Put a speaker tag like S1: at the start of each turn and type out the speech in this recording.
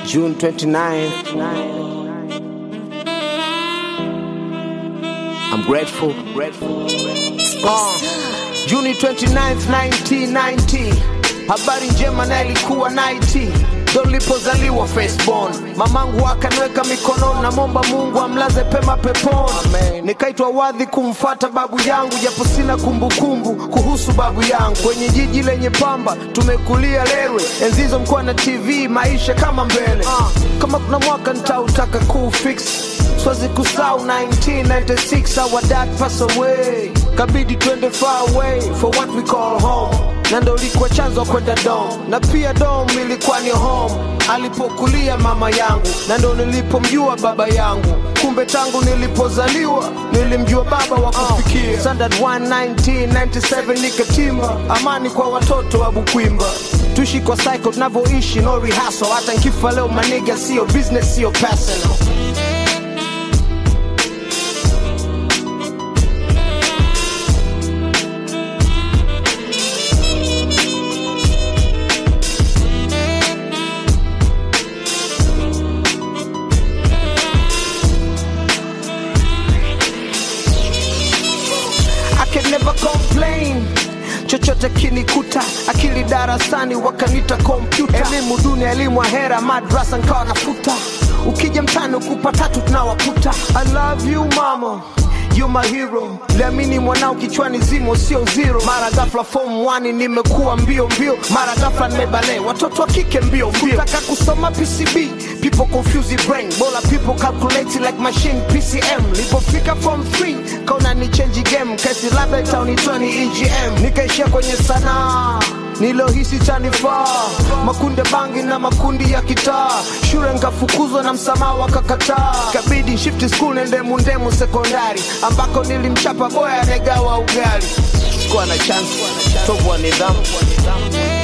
S1: June 29th. I'm grateful, grateful. Uh, Juni 29th, 1990. Habari njema na ilikuwa 90 ndo nilipozaliwa firstborn. Mamangu akaniweka mikononi, namwomba Mungu amlaze pema peponi. Nikaitwa wadhi kumfata babu yangu, japo sina kumbukumbu kuhusu babu yangu. Kwenye jiji lenye pamba tumekulia Lerwe, enzi hizo mkuwa na TV, maisha kama mbele. Uh, kama kuna mwaka nitautaka kufix Swazi kusau 1996 our dad pass away kabidi twende far away for what we call home na ndo ilikuwa chanzo kwenda dom na pia dom ilikuwa ni home alipokulia mama yangu na ndo nilipomjua baba yangu kumbe tangu nilipozaliwa nilimjua baba wa kufikia standard 1 1997 nikatimba amani kwa watoto wa bukwimba tuishi kwa cycle tunavyoishi no rehearsal hata nkifa leo maniga sio business sio personal I can never complain chochote kinikuta akili darasani wakanita kompyuta elimu duni elimu ahera madrasa nkawa nafuta ukija mtani ukupa tatu tunawakuta i love you mama You my hero liamini mwanao kichwani zimo sio zero mara ghafla form 1 nimekuwa mbio mbio mara ghafla nimebale watoto wa kike mbio mbio taka kusoma PCB people confuse the brain bora people calculate like machine PCM lipofika form 3 kaona ni change game kesi labda itaunitoa ni EGM nikaishia kwenye sanaa nilohisi chanifaa makunde bangi na makundi ya kitaa shule nkafukuzwa na msamaha wakakataa kabidi shift school nende mundemu sekondari ambako nilimchapa boya anegawa ugali sikuwa na chance tovu wa nidhamu